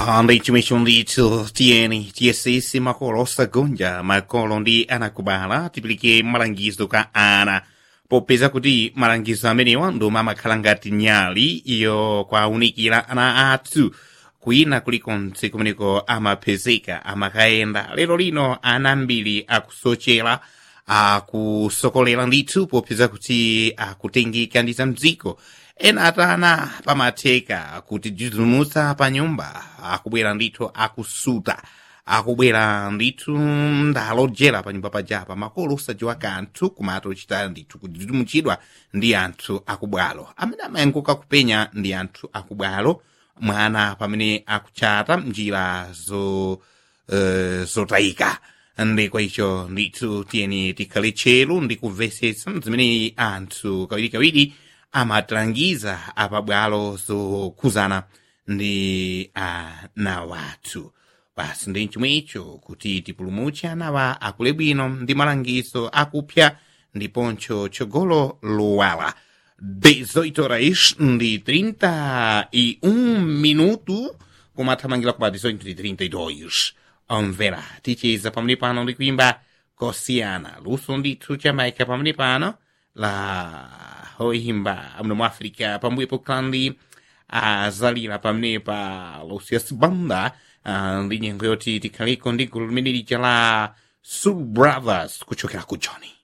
Handi chimechondicho tieni tiesisi makolo sagonja makolo ndi anakubala tipilike malangizo ka ana popeza kuti malangizo amenewa ndoma amakhala ngati nyali iyo kwaunikira ana athu kwina kulikonse kumeneko amapezeka amakayenda lero lino ana ambiri akusochera akusokolera ndithu popeza kuti akutengeka ndi za mdziko ena atana pamatheka kuti jizumutsa pa nyumba akubwera ndithu akusuta akubwera ndithu ndalojera pa nyumba pajapa makolo osadziwa kanthu kumati ochita ndithu kujizumutsidwa ndi anthu akubwalo amene amayanguka kupenya ndi anthu akubwalo mwana pamene akuchata mnjira zo uh, zotayika ndi kwa icho ndithu tiyeni tikhale tcheru ndi kumvetsetsa zimene anthu kawirikawiri amatilangiza apabwalo zokhuzana ndi ana wathu basi ndi chomwecho kuti tipulumutse anawa akule bwino ndi malangizo akupya ndiponso tsogolo lowala 18 horas ndi 31 minuto kumathamangira kuba 18 ndi 32 omvera ticheza pamene pano ndi kuimba kosiyana luso ndithu chamaika pamene pano la hoimba mno mu africa pambuyepo kandi azalira pamenepa lucius banda uh, ndi nyengo yoti tikhaliko ndi gulu limene lija la soul brothers kuchokera ku johnny